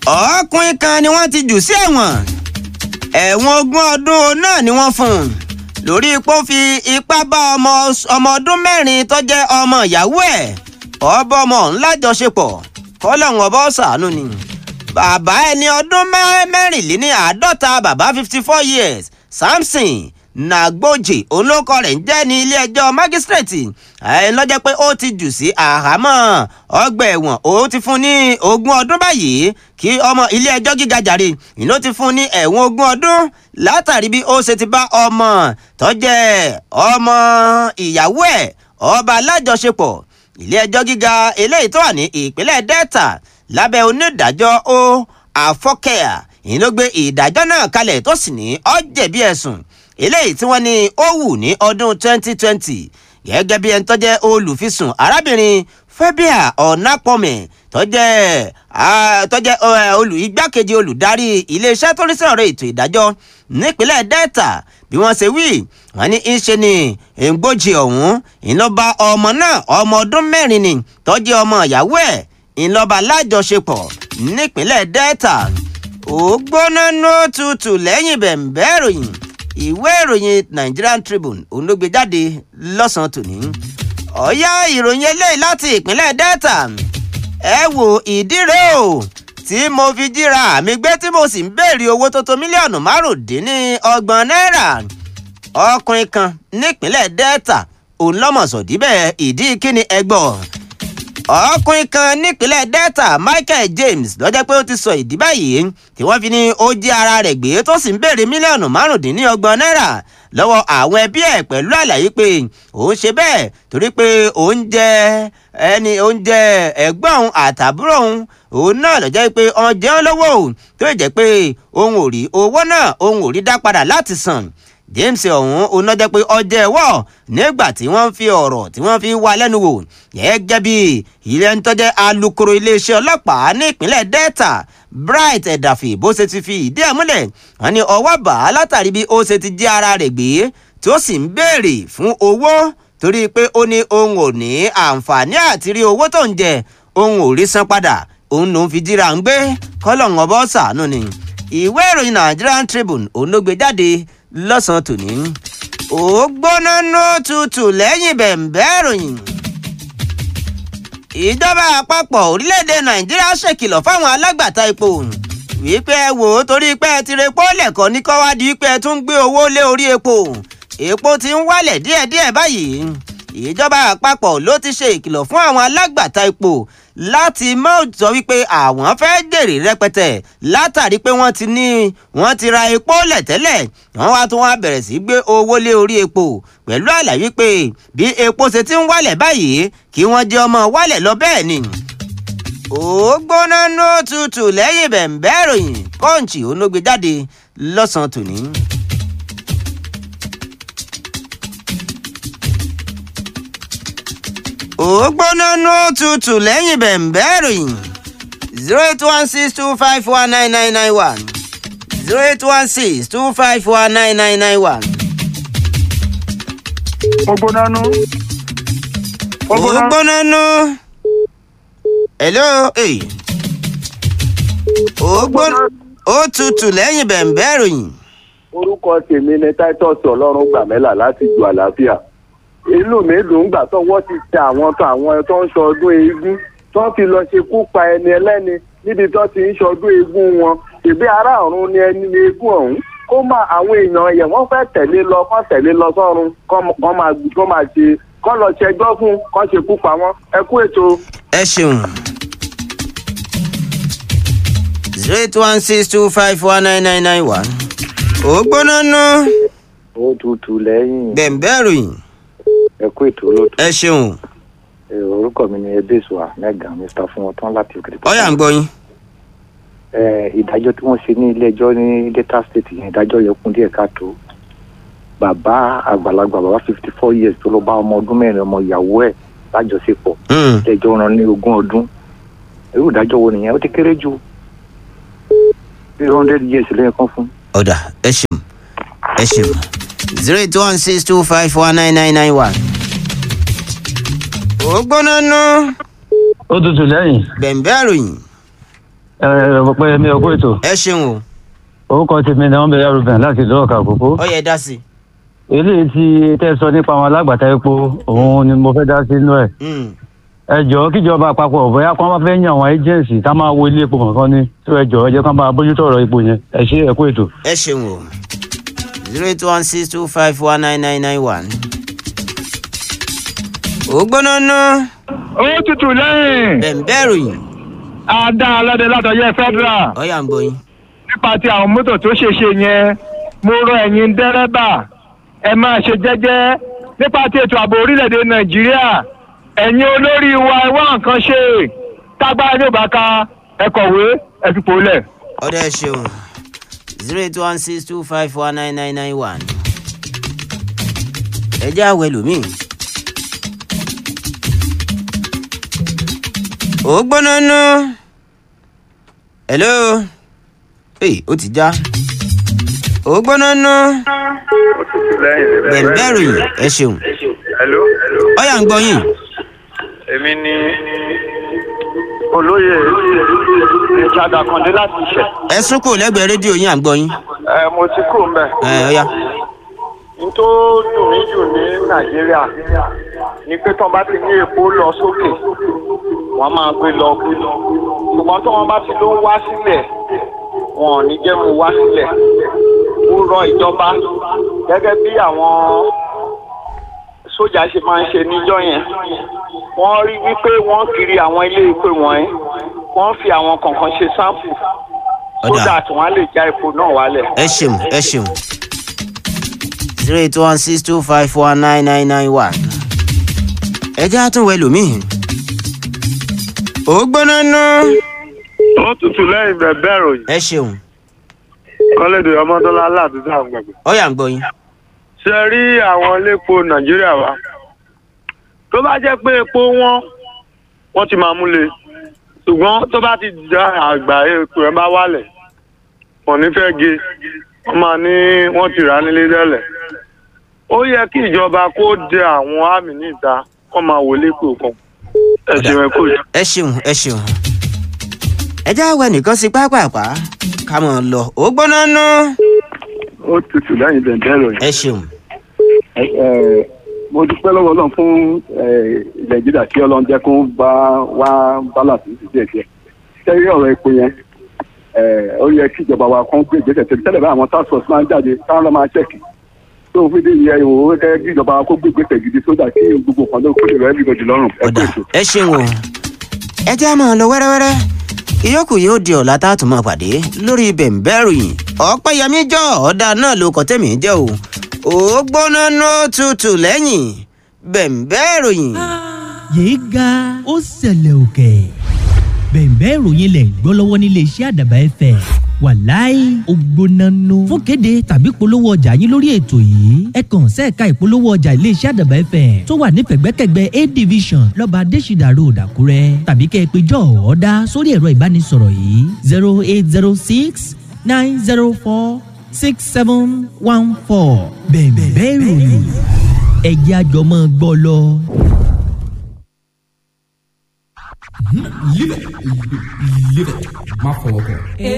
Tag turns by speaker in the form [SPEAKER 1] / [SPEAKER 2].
[SPEAKER 1] ọkùnrin kan ni wọ́n ti jù sí ẹ̀wọ̀n ẹ̀wọ̀n ogún ọdún náà ni wọ́n fún un lórí ipò fi ipá bá ọmọ ọmọ ọdún mẹ́rin tó jẹ́ ọmọ ìyàwó ẹ̀ ọba ọmọ ńlá jọṣepọ̀ kọ́lọ́hún ọba ọ̀sánú ni bàbá ẹni ọdún mẹ́rìnléní àádọ́ta bàbá fifty four years samson nàgbòjì olóko rẹ̀ ń jẹ́ ní ilé-ẹjọ́ májísírèètì ẹ̀ lọ́jọ́ pé ó ti jù sí àhámọ́ ọgbà ẹ̀wọ̀n ó ti fún ní ogún ọdún báyìí kí ọmọ ilé-ẹjọ́ gíga jàre ìlú ti fún ní ẹ̀wọ̀n ogún ọdún látàrí bí ó ṣe ti bá ọmọ tó jẹ́ ọmọ ìyàwó ẹ̀ ọba alájọṣepọ̀ ilé-ẹjọ́ gíga eléyìí tó wà ní ìpínlẹ̀ delta lábẹ́ onídàájọ́ ó àfọ́kẹ́yà ìyẹn ló gbé ìdájọ́ náà kalẹ̀ tó sì ní ó jẹ̀bi ẹ̀sùn eléyìí tí wọ́n ní ó wù ní ọdún 2020 gẹ́gẹ́ bí ẹni tó jẹ́ olùfisùn arábìnrin fẹ́bíà ọ̀nàpọ̀mẹ̀ tó jẹ́ tó jẹ́ olù igbákejì olùdarí iléeṣẹ́ tó ní sí ọ̀rọ̀ ètò ìdájọ́ nípínlẹ̀ delta bí wọ́n ṣe wí wọ́n ní í ṣe ni ègbòjì ọ̀hún ìlọ́ba ọmọ náà ọmọ ọdún mẹ́rin ni tó jẹ́ ọmọ ìyàwó ẹ̀ ìlọ́ba lájọṣepọ̀ nípínlẹ̀ delta ó gbóná ní òtútù lẹ́yìn bẹ̀m̀bẹ́ ìròyìn ìwé ìròyìn Nigerian Tribune òun ló gbé jáde lọ́sàn-án tòní. ọ̀yá ìròyìn eléyìí láti ìpínlẹ̀ Delta ẹ wo ìdí rẹ̀ o tí mo fi jíra àmì gbé tí mo sì ń béèrè owó tó tó mílíọ̀nù márùndínlọ́gbọ̀n náírà ọkùnrin kan nípínlẹ̀ Delta òun lọ́mọ̀sọ̀dí bẹ́ẹ̀ ìdí kíni ẹgbọ́n ọkùnrin kan nípínlẹ̀ Delta Michael James lọ́jọ́ pé ó ti sọ ìdí báyìí tí wọ́n fi ní ó jí ara rẹ̀ gbé tó sì ń béèrè mílíọ̀nù márùndínlọ́gbọ̀n náírà lọ́wọ́ àwọn ẹbí ẹ̀ pẹ̀lú àlàyé pé òun ṣe bẹ́ẹ̀ torí pé òun jẹ ẹni òun jẹ ẹ̀gbọ́n òun àtàbúrò òun òun náà lọ́jọ́ pé ọ̀n jẹun lówó tó jẹ́ pé òun ò rí owó náà òun ò rí dá padà láti san James ọ̀hún onájẹ́ pé ọjọ́ ẹ̀wọ̀ nígbà tí wọ́n fi ọ̀rọ̀ tí wọ́n fi wá lẹ́nu wò gẹ́gẹ́ bí ilé ń tọ́jẹ́ alukoro iléeṣẹ́ ọlọ́pàá ní ìpínlẹ̀ Delta Bright Ẹ̀dàfì bó ṣe ti fi ìdí ẹ̀ múlẹ̀ wọ́n ní ọwọ́ bá a látàrí bí ó ṣe ti jí ara rẹ̀ gbé tí ó sì ń béèrè fún owó torí pé ó ní òun ò ní àǹfààní àti rí owó tó ń jẹ òun ò rí san padà òun lòún fi jíra ń gbé kọ́lọ̀ ń ọbọ̀ ṣàánú ni ìwé ìròyìn Nigerian Tribune òun ló gbé jáde lọ́sàn-án tòní. ó gbóná ní òtútù lẹ́yìn bẹ̀m̀bẹ́ ìròyìn. ìjọba àpapọ̀ orílẹ̀-èdè nàìjíríà ṣèkìlọ̀ fáwọn alágbàtà epo wípé ẹ wò ó torí pé ẹ ti repo lẹ̀kọ́ ní kọ́wádìí wípé ẹ tún gbé owó lé orí epo epo ti ń wálẹ̀ díẹ̀díẹ̀ báyìí ìjọba àpapọ̀ ló ti ṣe ìkìlọ̀ fún àwọn alágbàtà epo láti má sọ wípé àwọn fẹ́ jèrè rẹpẹtẹ látàrí pé wọ́n ti ní wọ́n ti ra epo lẹ̀ tẹ́lẹ̀ wọ́n wá tún wá bẹ̀rẹ̀ sí gbé owó lé orí epo pẹ̀lú àlàyé pé bí epo ṣe ti ń wálẹ̀ báyìí kí wọ́n jẹ́ ọmọ wálẹ̀ lọ bẹ́ẹ̀ ni. ó gbóná ní òtútù lẹ́yìn bẹ̀m̀bẹ́ ìròyìn kọ́ǹchì onógbè jáde lọ́sàn-án tòní. ó gbóná ní òtútù lẹ́yìn bẹ̀m̀bẹ́ ìròyìn zero eight one six two five one nine nine nine one zero eight one six two five one nine nine nine one.
[SPEAKER 2] ó gbóná nú.
[SPEAKER 1] ó gbóná ní. hello hey. ó gbóná ó tutù lẹ́yìn bẹ̀m̀bẹ́ ìròyìn.
[SPEAKER 3] orúkọ tèmi ni titus ọlọ́run gbàmẹ́là láti ju àlàáfíà inú mi dùn gbà tó wọ́n ti tẹ àwọn tó àwọn tó ń ṣọdún eégún tó fi lọ ṣekú pa ẹni ẹlẹ́ni níbi tó ti ń ṣọdún eégún wọn ìbí ará ọ̀run ni ẹni eégún ọ̀hún kó máa àwọn èèyàn yẹn wọ́n fẹ́ tẹ̀lé lọ kọ́ tẹ̀lé lọ sọ́run kọ́ máa kọ́ máa ṣe kọ́ lọ ṣẹjọ́ fún kọ́ ṣekú pa wọ́n ẹ kú ètò.
[SPEAKER 1] ẹ ṣeun zero eight one six two five one nine nine nine one ó gbóná ná
[SPEAKER 4] ó tutù lẹ́yìn
[SPEAKER 1] bẹ̀m̀bẹ́ ìròyìn
[SPEAKER 4] ẹ kú ètò olóòtú
[SPEAKER 1] ẹ ṣeun
[SPEAKER 4] Ẹ, orúkọ mi ni ebesua mẹgàn mr fún wọn tán láti òkè
[SPEAKER 1] ọyà ń gbọ́ yín.
[SPEAKER 4] ẹ ìdájọ́ tí wọ́n ṣe ní ilé ẹjọ́ ní delta state yẹn ìdájọ́ yẹn kún díẹ̀ káàtó bàbá àgbàlagbà bàbá fifty four years tó lọ bá ọmọ ọdún mẹ́rin ọmọ ìyàwó ẹ̀ lájọṣepọ̀
[SPEAKER 1] Mm.
[SPEAKER 4] ilé ẹjọ́ rán ní ogún ọdún irú ìdájọ́ wo nìyẹn ó ti kéré ju three hundred years lẹ́yìn kan fún
[SPEAKER 1] ọ̀dà ẹ ṣeun ẹ ṣeun zero eight one six two five one nine nine nine one. ó gbóná ná
[SPEAKER 5] ó tutù lẹ́yìn
[SPEAKER 1] bẹ̀m̀bẹ́ ìròyìn
[SPEAKER 2] ẹ ẹ pé mi ò kó ètò
[SPEAKER 1] ẹ ṣeun o
[SPEAKER 2] orúkọ tèmi ni wọn bẹ yàrá rubin láti ìlú ọkà àkókò
[SPEAKER 1] ó yẹ dá sí i.
[SPEAKER 2] eléyìí tí tẹ sọ nípa àwọn alágbàtà epo òun ni mo fẹ́ dá sínú ẹ̀
[SPEAKER 1] Mm.
[SPEAKER 2] ẹ jọ̀ọ́ kíjọba àpapọ̀ bóyá kí wọ́n bá fẹ́ yan àwọn agency ká máa wo ilé epo kankan ní tó ẹ jọ̀ọ́ ẹ jẹ́ kí wọ́n bá bójútó ọ̀rọ̀ epo yẹn ẹ ṣe ẹ kó ètò.
[SPEAKER 1] ẹ ṣeun o zero eight one six two five one nine nine nine one. ó gbóná ná
[SPEAKER 5] ó tutù lẹ́yìn
[SPEAKER 1] bẹ̀ǹbẹ̀ ròyìn
[SPEAKER 5] adá aládé látọ̀yẹ federal
[SPEAKER 1] ọ̀yà ń gbóyin.
[SPEAKER 5] nípa ti àwọn mọ́tò tó ṣèṣe yẹn mo rọ ẹ̀yin dẹ́rẹ́bà ẹ máa ṣe jẹ́jẹ́ nípa ti ètò ààbò orílẹ̀-èdè nàìjíríà ẹ̀yin olórí wa ẹ wá nǹkan ṣe tágbára yóò bá ka ẹ kọ̀wé ẹ fipò lẹ̀.
[SPEAKER 1] ọ̀dọ̀ ẹ ṣeun zero eight one six two five one nine nine nine one. ẹ jẹ́ àwẹ̀ lómìn. ó gbóná ná. hello. ee ó ti já. ó gbóná ná. bẹ̀ǹbẹ̀ ròyìn ẹ ṣeun.
[SPEAKER 3] hello.
[SPEAKER 1] ọ̀yà ń gbọ́ yín.
[SPEAKER 3] èmi ni olóyè ìjàdà kàndé láti ṣẹ.
[SPEAKER 1] ẹ sún kò lẹ́gbẹ̀ẹ́ rédíò yín à ń gbọ́ yín.
[SPEAKER 3] ẹ mo ti kúrò ń bẹ.
[SPEAKER 1] ẹ ọ̀yà.
[SPEAKER 3] n tó dùn mí jù ní nàìjíríà ni pé tán bá ti ní epo lọ sókè wọn máa gbé lọ gbé lọ ṣùgbọ́n tí wọ́n bá ti ló ń wá sílẹ̀ wọn ò ní jẹ́ mu wá sílẹ̀ ó rọ ìjọba gẹ́gẹ́ bí àwọn sójà ṣe máa ń ṣe níjọ́ yẹn wọ́n rí wípé wọ́n kiri àwọn ilé ìpè wọ̀nyí wọ́n fi àwọn kọ̀ọ̀kan ṣe sáǹpù
[SPEAKER 1] Ọ̀dà.
[SPEAKER 3] sódà tí wọ́n á lè já epo náà wálẹ̀.
[SPEAKER 1] ẹ ṣeun ẹ ṣeun zero eight one six two five four nine nine nine one. ẹ jẹ́ àtúnwẹ̀ lómìn. ó gbóná ná.
[SPEAKER 3] ó tutù lẹ́yìn bẹ̀bẹ̀ ròyìn
[SPEAKER 1] ẹ ṣeun
[SPEAKER 3] kọ́lédè ọmọdọ́lá aládùúgbò àwọn gbàgbé.
[SPEAKER 1] ọ̀yà ń gbọ́ yín.
[SPEAKER 3] ṣe rí àwọn iléepo nàìjíríà wa tó bá jẹ́ pé epo wọn wọ́n ti máa múlẹ̀ ṣùgbọ́n tó bá ti dá àgbà epo ẹ̀ bá wálẹ̀ wọ́n ní fẹ́ ge wọ́n máa ní wọ́n ti rà á nílé tẹ́lẹ̀ ó yẹ kí ìjọba kó de àwọn àmì níta kó máa wò lépo kan ẹ ṣeun ẹ kó jù.
[SPEAKER 1] ẹ ṣeun ẹ ṣeun. ẹ jẹ́ àwẹ̀ nìkan sí pápápá ká mọ̀ ọ́ lọ. ó gbóná ná.
[SPEAKER 3] ó tutù lẹ́yìn bẹ̀ǹbẹ̀ ròyìn.
[SPEAKER 1] ẹ ṣeun
[SPEAKER 3] mo dúpẹ́ lọ́wọ́ ọlọ́run fún nàìjíríà kí ọlọ́run jẹ́ kó bá wá bálàsì sí díẹ̀ díẹ̀ sẹ́yìn ọ̀rọ̀ epo yẹn ó yẹ kí ìjọba wa kàn gbé ìgbésẹ̀ tẹ̀lé tẹ́lẹ̀ bá àwọn task force máa ń jáde káwọn lọ́ máa ṣẹ̀kì tó fi dé ìyẹn ìwò kẹ́ kí ìjọba wa kó gbé ìgbésẹ̀ gidi sódà kí gbogbo kan ló kó lè rẹ́ everybody lọ́rùn ẹ kó
[SPEAKER 1] ọ̀dà
[SPEAKER 3] èso.
[SPEAKER 1] ẹ ṣeun o. ẹ jẹ́ àmọ́ lọ wẹ́rẹ́wẹ́rẹ́ ìyókù yóò di ọ̀la tá a tún máa pàdé lórí bẹ̀ǹbẹ̀ ròyìn ọ̀pẹ́yẹmí jọ ọ̀dà náà ló kọ́ tẹ̀mí jẹ́ o ó gbóná ná tutù lẹ́yìn bẹ̀ǹbẹ̀ ròyìn.
[SPEAKER 6] yéé ga ó ṣẹlẹ̀ òkè bẹ̀ẹ̀bẹ́ ìròyìn lẹ̀ ń gbọ́ lọ́wọ́ nílé iṣẹ́ àdàbà ẹ̀fẹ̀ wàláì ògbónánú fún kéde tàbí polówó ọjà yín lórí ètò yìí ẹ kàn sẹ́ẹ̀ka ìpolówó ọjà ilé iṣẹ́ àdàbà ẹ̀fẹ̀ tó wà ní pẹ̀gbẹ́kẹ̀gbẹ́ a division lọ́ba adésìdà road àkúrẹ́ tàbí kẹ́ ẹ pé jọ́ ọ̀ọ́dá sórí ẹ̀rọ ìbánisọ̀rọ̀ yìí zero eight zero six nine zero four six seven one four bẹ̀ẹ̀bẹ́ ìròyìn ẹ̀jẹ̀ àjọmọ́ gbọ́ lọ.
[SPEAKER 7] Live it. Live it. Má fọwọ́ kàn.